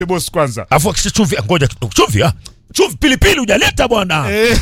boss kwanza. Afu akisha chumvi, ngoja kidogo. Chumvi ah. Chumvi pilipili hujaleta bwana. Eh,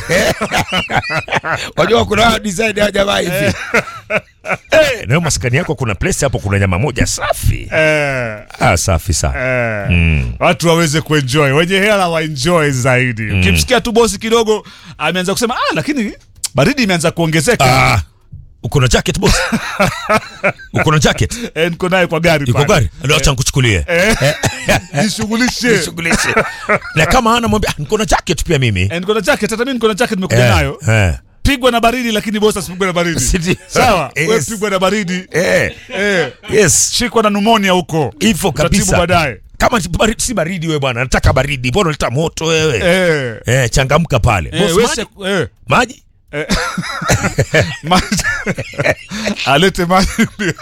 Wajua kuna design ya jamaa hivi. Eh, na maskani yako kuna place hapo kuna nyama moja safi. eh, Ah, safi sana. eh. Mm. Watu waweze kuenjoy, wenye hela waenjoy zaidi. Ukimsikia tu bosi kidogo ameanza kusema ah, lakini baridi imeanza kuongezeka. Ah, uko na jacket boss? uko na jacket? Eh, niko naye kwa gari Iko pale. gari? Ndio acha nikuchukulie. Eh, Jishughulishe. Nishughulishe. Na kama hana mwambia, "Ah, niko na jacket pia mimi. Eh, niko na jacket, hata mimi niko na jacket nimekuja Eh, nayo. eh. Pigwa na baridi lakini bosi asipigwe na baridi. Sidi- Sawa, wewe Yes. pigwa na baridi. Eh, Eh, yes. shikwa na pneumonia huko. Hivyo Utatibu kabisa. baadaye. Kama si baridi, si baridi wewe bwana, nataka baridi. Mbona unaleta moto wewe? Eh. Eh, changamka pale. Eh, Boss, wewe maji? se- eh. Maji? Maji. alete maji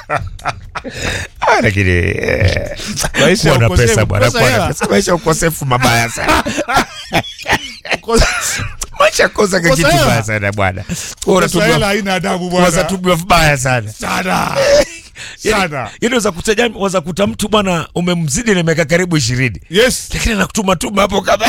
Ah, lakini eh, Maisha ya kuwa na ukosefu, pesa bwana, kosa kuwa na hela. pesa. Maisha ya ukosefu mabaya sana. Maisha ya kosa Kosa kitu hela. mbaya sana bwana. Wewe Sasa hela unatumiwa haina adabu waza bwana tumiwa vibaya sana. sana sana Yaani waza kuta waza kuta mtu bwana umemzidi na miaka karibu 20. yes Lakini anakutuma tuma hapo kama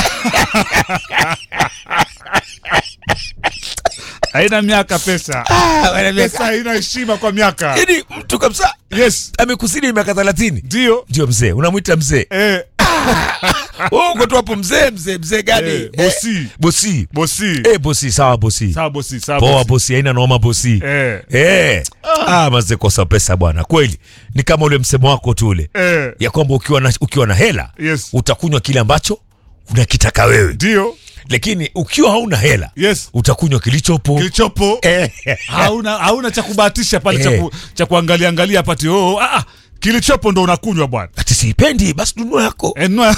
haina miaka pesa Ah, wana miaka- pesa haina heshima kwa miaka Yaani mtu kabisa yes amekuzidi miaka 30. ndio Ndio mzee, unamwita mzee. eh, Wewe uko tu hapo mzee, mzee, mzee gani? Eh, bosi. Bosi. bosi Eh, bosi, sawa bosi. sawa bosi sawa Poa bosi bosi, haina noma bosi. eh Eh. Ah, mazee kosa pesa bwana. Kweli. Ni kama ule msemo wako tu ule. eh Ya kwamba ukiwa na ukiwa na hela, yes utakunywa kile ambacho unakitaka wewe. ndio Lakini ukiwa hauna hela, yes utakunywa kilichopo. kilichopo Eh. hauna hauna cha kubahatisha pale cha Eh. ku- cha kuangalia angalia pati oh ah ah, kilichopo ndo unakunywa bwana Ati siipendi basi nunua yako. Eh, nua-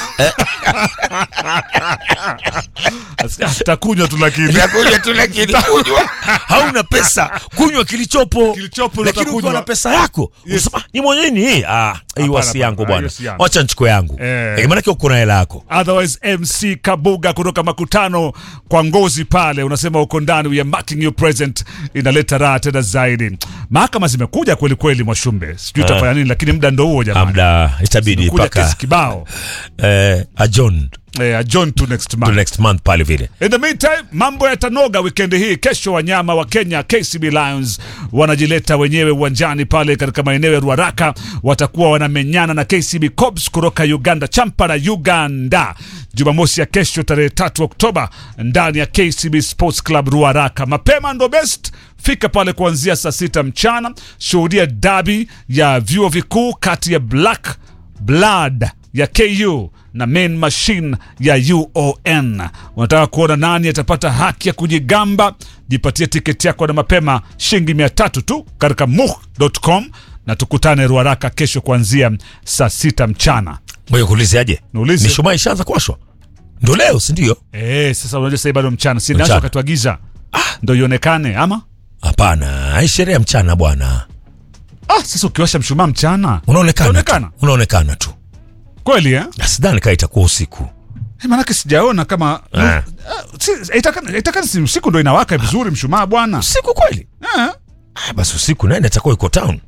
takunywa tu lakini Utakunywa tu lakini kunywa. Hauna pesa, kunywa kilichopo. Kilichopo ndo Lakini ukiwa utakunywa. na pesa yako, Yes. unasema ni mwenyewe ni hii. Ah, hii wasi hapana, yangu ah, bwana. hiyo si yangu. Wacha nichukue yangu. Eh. Eh, maana uko na hela yako. otherwise mc kabuga kutoka makutano kwa ngozi pale unasema uko ndani we are marking you present inaleta raha tena zaidi mahakama zimekuja kweli kweli mwashumbe sijui itafanya nini lakini muda ndo huo jamani Amda itabidi kuja paka kesi kibao eh, adjourn eh, john to next to month next month pale vile. In the meantime, mambo yatanoga wikendi hii. Kesho wanyama wa Kenya KCB Lions wanajileta wenyewe uwanjani pale katika maeneo ya Ruaraka, watakuwa wanamenyana na KCB Cobs kutoka Uganda, Champara Uganda, Jumamosi ya kesho tarehe tatu Oktoba ndani ya KCB Sports Club Ruaraka. Mapema ndo best fika pale kuanzia saa sita mchana, shuhudia dabi ya vyuo vikuu kati ya Black Blood ya KU na Main Machine ya UON. Unataka kuona nani atapata haki ya kujigamba? Jipatie tiketi yako na mapema shilingi mia tatu tu katika muh.com na tukutane Ruaraka kesho kuanzia saa sita mchana. Ngoja kuulize aje. Niulize. Mishumaa ishaanza kuwashwa. Ndio leo, si ndio? Eh, sasa unajua sasa bado mchana, si Mchana. nasho wakati wa giza ndo ionekane ama Hapana, hii sherehe ya mchana bwana. ah, sasa ukiwasha mshumaa mchana Unaonekana. Unaonekana? tu. Unaonekana tu. kweli eh? Na Sidhani kama itakuwa usiku. Eh, Maanake sijaona kama Eh. Ah, si- itakana itakana si usiku ndo inawaka vizuri mshumaa bwana Usiku kweli? eh. Ah, basi usiku nani atakuwa yuko town?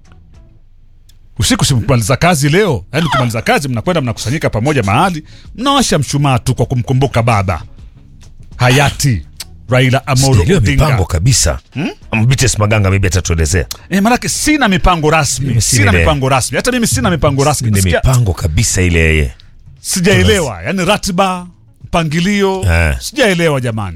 usiku simaliza kazi leo yaani ukimaliza kazi mnakwenda mnakusanyika pamoja mahali mnawasha mshumaa tu kwa kumkumbuka baba hayati raila amolo Sijaelewa mipango odinga kabisa. Hmm? Bites Maganga maybe atatuelezea. e, manake sina mipango rasmi Mimi sina sina ile. mipango rasmi hata mimi sina mipango rasmi Ni Sikia- mipango kabisa ile yeye. sijaelewa yaani ratiba mpangilio Eh. sijaelewa jamani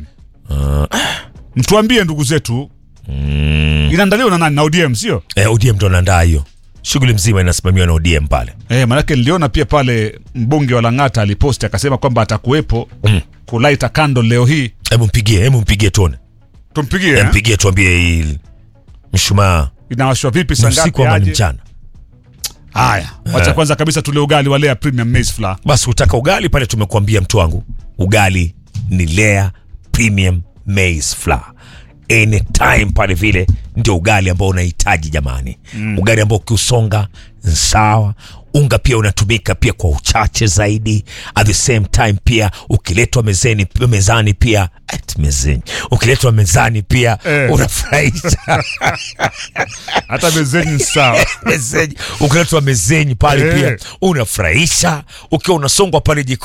mtuambie ndugu zetu inaandaliwa na nani na odm sio Eh, ODM ndo anaandaa hiyo. Shughuli mzima inasimamiwa na ODM pale. Eh, manake niliona pia pale mbunge wa Lang'ata aliposti akasema kwamba atakuwepo Mm. kulaita kando leo hii. Hebu mpigie, hebu mpigie tuone. Tumpigie Hebu eh? mpigie tuambie hii mshumaa Inawashwa vipi ni saa usiku ngapi ama ni aje? mchana. Haya, wacha kwanza kabisa tule ugali wa Lea Premium Maize Flour. Basi utaka ugali pale, tumekuambia mtu wangu, ugali ni Lea Premium Maize Flour. Anytime pale vile ndio ugali ambao unahitaji jamani, ugali ambao ukiusonga ni sawa, unga pia unatumika pia kwa uchache zaidi at the same time pia ukiletwa mezeni mezani pia at mezeni ukiletwa mezani pia Eh. unafurahisha hata mezeni ni sawa mezeni ukiletwa mezeni pale Eh. pia unafurahisha ukiwa unasongwa pale jikoni